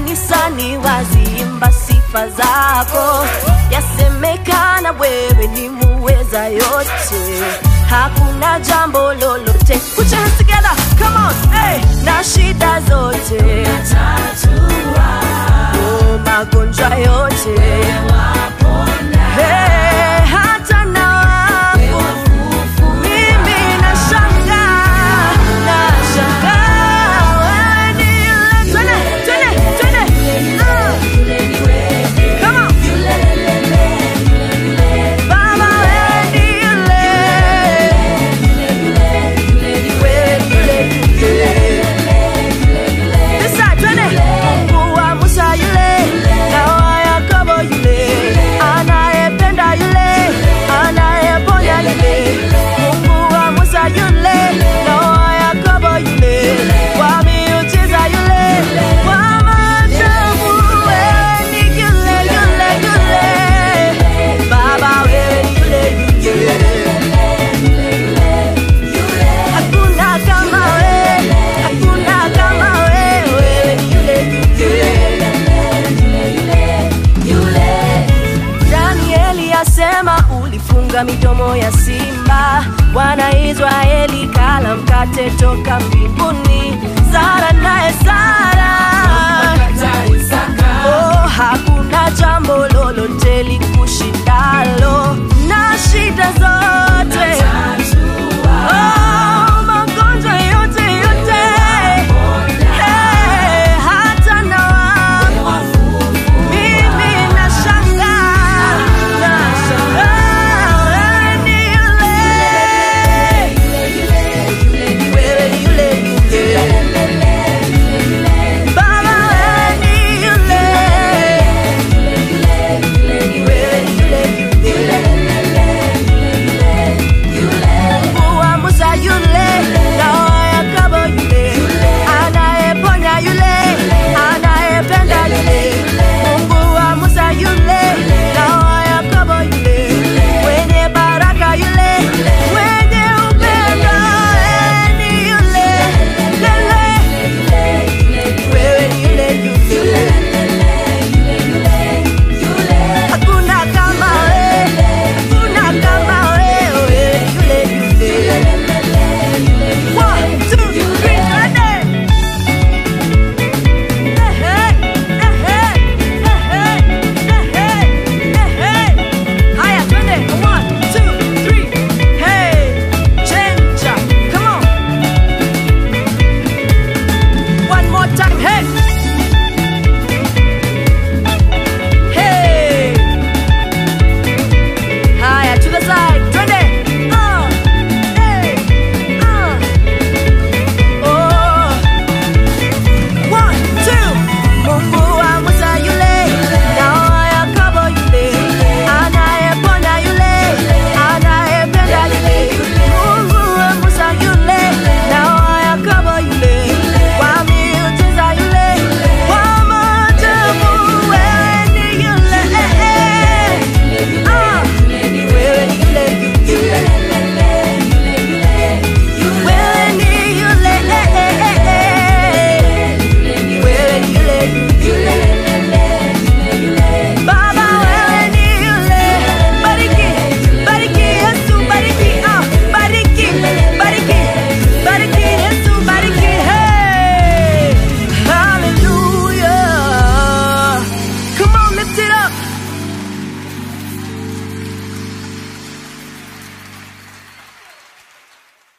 kanisani waziimba sifa zako, yasemekana wewe ni muweza yote, hakuna jambo lolote. Put your hands together, come on, hey, na shida zote oh, magonjwa yote hey, hata na wafu mimi nashangaa, nashangaa wewe ni yule. Twende, twende, twende. Ah. Come on. Baba wewe ni yule. Wewe ni yule. This side, twende. Mungu wa Musa yule, na wa Yakobo yule, anayependa yule, anayeponya yule. Mungu wa Musa yule, na wa Yakobo yule, wa miujiza yule, wa maajabu. Wewe ni yule, yule, yule. Baba wewe ni yule, yule. Hakuna kama wewe, hakuna kama wewe, wewe ni yule, yule. Danieli asema ulifunga midomo ya simba, wana Israeli kala mkate toka mbinguni. Sara naye Sara, oh, hakuna jambo lolote likushindalo